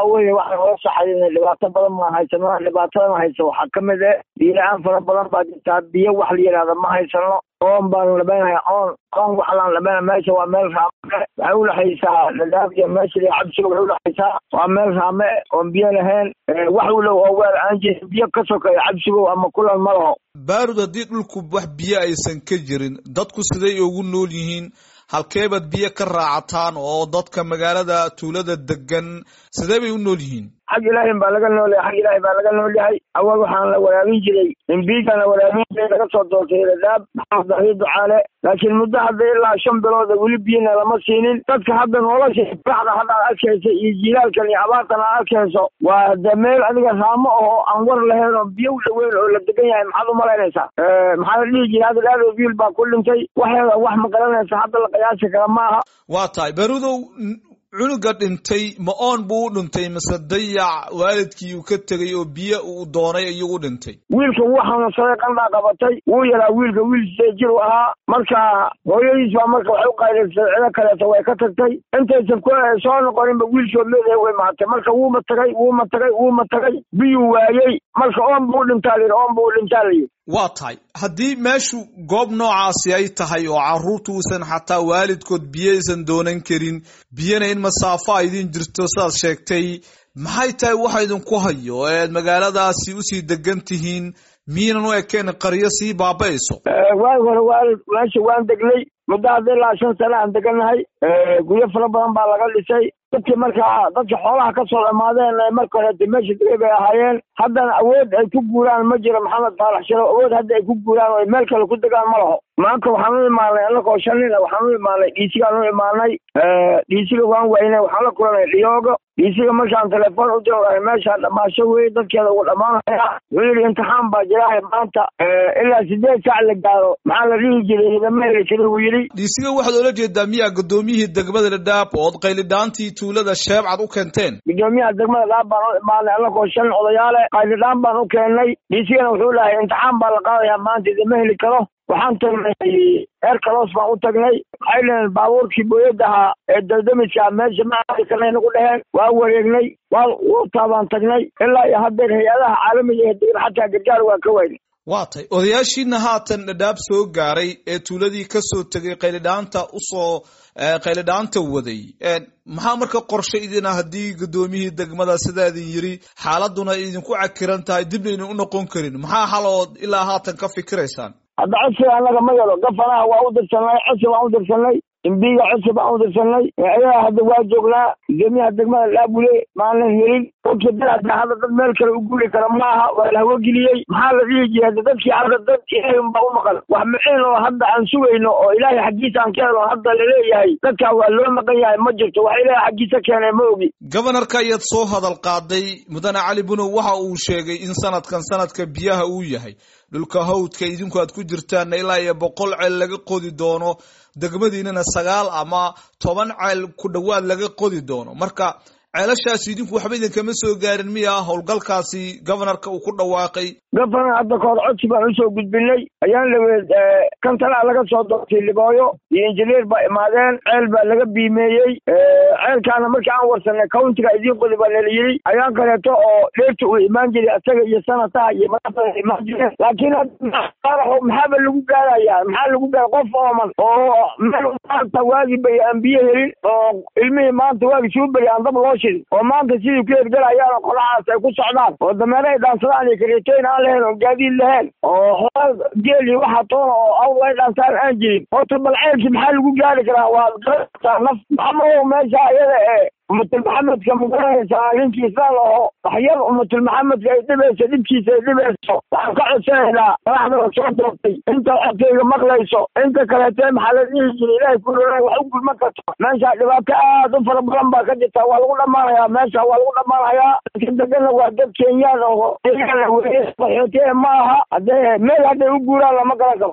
waxa weeye waxaan oga saxadina dhibaato badan maan haysano dhibaatadan haysa waxaa kamid eh biyo-la-aan fara badan baa jirtaa biyo wax la yidhahda ma haysano oon baan labeynaya oon oon waxlaan labeynaya meesha waa meel raame waxay udhexaysaa dhadhaaf iyo meesha iyo cabsiga waxay udhexaysaa waa meel raame oon biyo lahayn wax u dhow oo weel aan jirin biyo ka sokeeya cabsigo ama kulan ma laho baarud haddii dhulku wax biyo aysan ka jirin dadku siday ugu nool yihiin halkeebaad biyo ka raacataan oo dadka magaalada tuulada degan sidee bay u nool yihiin xag ilaahin baa laga nool yahay xag ilaahi baa laga nool yahay awal waxaan la waraabin jiray imbiigaan la waraabin jiray laga soo doortay radaab maxamed dahiir ducaale laakiin muddo hadda ilaa shan bilooda weli biyana lama siinin dadka hadda nolosha baxda hadda ad arkaysa iyo jiilaalkan iyo abaartan aad arkayso waa de meel adiga raamo oo aan war lahayn oo biyo u dhaweyn oo la degan yahay maxaad umalaynaysaa maxaa la dhihi jiray hadda dhaado wiil baa ku dhintay waxeeda wax ma garanaysa hadda la qiyaasi kara ma aha waa tahay barudow cunuga dhintay ma oon buu u dhintay mase dayac waalidkii uu ka tegay oo biyo uu doonay iyuu u dhintay wiilka wuu xanuunsaday qandhaa qabatay wuu yaraa wiilka wiil sidee jir u ahaa marka hooyadiis baa marka waxay u qaydaysay cido kaleeto way ka tagtay intaysan ku soo noqoninba wiilkood leedahay way maatay marka wuuma tagay wuuma tagay wuuma tagay biyuu waayey marka oon buu dhintaa layidhi oon buu dhintaa layidhi waa tahay haddii meeshu goob noocaasi ay tahay oo carruurtu uusan xataa waalidkood biyo aysan doonan karin biyana in masaafo a idin jirto sidaad sheegtay maxay tahay waxa idinku hayo eed magaaladaasi usii degan tihiin miynan u ekeen qaryo sii baaba-ayso waagi hore waalid meesha waan degnay muddo hadda ilaa shan sane aan degannahay guryo fara badan baa laga dhisay dadkii markaa dadka xoolaha ka soo dhamaadeen marka horeete meesha degay bay ahaayeen haddana awood ay ku guuraan ma jiro maxamed faalax shiro awood hadda ay ku guuraan oo meel kale ku degaan ma laho maanta waxaan u imaanay annagoo shan nin waxaan u imaanay dhiisigaan u imaanay dhiisiga waan waynay waxaan la kulanay dhiyoogo dhiisiga markaan telefoon u diro meeshaan dhamaasho wey dadkeeda ugu dhammaanaya wuxuu yidhi imtixaan baa jirahay maanta ilaa sideed saac la gaaro maxaa la dhihi jiray hidama heli kari wuu yidhi dhiisiga waxaad oola jeedaa miyaa guddoomiyihii degmada dhadhaab ood qaylidhaantii tuulada sheebcad u keenteen gudoomiyaha degmada dhaab baan u imaanay annagoo shan odayaale qaylidhaan baan u keennay dhiisigana wuxuu dhahay imtixaan baa la qaadayaa maanta idama heli karo waxaan tagnay reer kalos baan u tagnay waxay dhaheen baabuurkii booyad ahaa ee daldamiska meesha ma aadi karnay nagu dheheen waa wareegnay waa wurtaa baan tagnay ilaa iyo haddeer hay-adaha caalamiga ee degan xataa gargaar waa ka weyn waa tay odayaashiina haatan dhadhaab soo gaaray ee tuuladii ka soo tegay qaylidhaanta usoo qaylidhaanta waday maxaa marka qorshe idina haddii guddoomiyihii degmada sidaa idin yiri xaaladuna idinku cakiran tahay dibna idin u noqon karin maxaa xalood ilaa haatan ka fikiraysaan hadda codsiga annaga ma yalo gafanaha waa u dirsanay codsi baan u dirsanay imbiga codsi baan u dirsanay ayaga hadda waa joognaa gudoomiyaha degmada dhaabule maanan helin dadka dad hadda dad meel kale u guuri kara maaha waa la hawageliyey maxaa la dhihi jiray hadda dadkii hadda dad ilaahay unbaa u maqan wax micin oo hadda aan sugayno oo ilaahay xaggiisa aan ka helo hadda laleeyahay dadkaa waa loo maqan yahay ma jirto wax ilaahay xaggiisa keenay ma ogi gobanarka ayaad soo hadal qaaday mudane cali bunow waxa uu sheegay in sanadkan sanadka biyaha uu yahay dhulka hawdka idinku aad ku jirtaanna ilaa iyo boqol ceel laga qodi doono degmadiinana sagaal ama toban ceel ku dhowaad laga qodi doono marka ceelashaas idinku waxba idinkama soo gaarin miya howlgalkaasi gobanarka uu ku dhawaaqay governar hadda kahor codsi baan usoo gudbinay ayaan laweed kantalaa laga soo doortay libooyo iyo injineer baa imaadeen ceel baa laga biimeeyey ceelkaana markii aan warsanay countiga idiin qodi baa nala yidhi ayaan kaleeto oo dheerta uu imaan jiray isaga iyo sanataha iyo madaxda imaan jireen laakiin maxaaba lagu gaarayaa maxaa lagu gaara qof ooman oo meel maanta waagi bay aan biyo helin oo ilmihii maanta waagi suu beri aan dab loo shidin oo maanta sidii ku hergelayaan oo qolahaas ay ku socdaan oo dameere ay dhaansadaan iyo kareetoyn aan lahayn oo gaadiid lahayn oo xoolal geeli waxa toona oo awr ay dhaansaan aan jirin horta bal ceelkii maxaa lagu gaari karaa waa garanaysaa naf maxamadow meesha iyada ee umatul maxamedka magaranaysaa ninkii islaan aho waxyar umatul maxamedka ay dhibayso dhibkiisa ay dhibayso waxaan ka codsanaynaa madaxda la soo doortay inta codkayga maqlayso inta kaleetee maxaa la dhihi jiray ilaahay kulona wax u gulman karto meesha dhibaato aad u fara badan baa ka jirta waa lagu dhammaanayaa meesha waa lagu dhammaanayaa dadka degana waa dad kenyaan oo weye qaxootiye ma aha haddee meel hadday u guuraan lama garan karo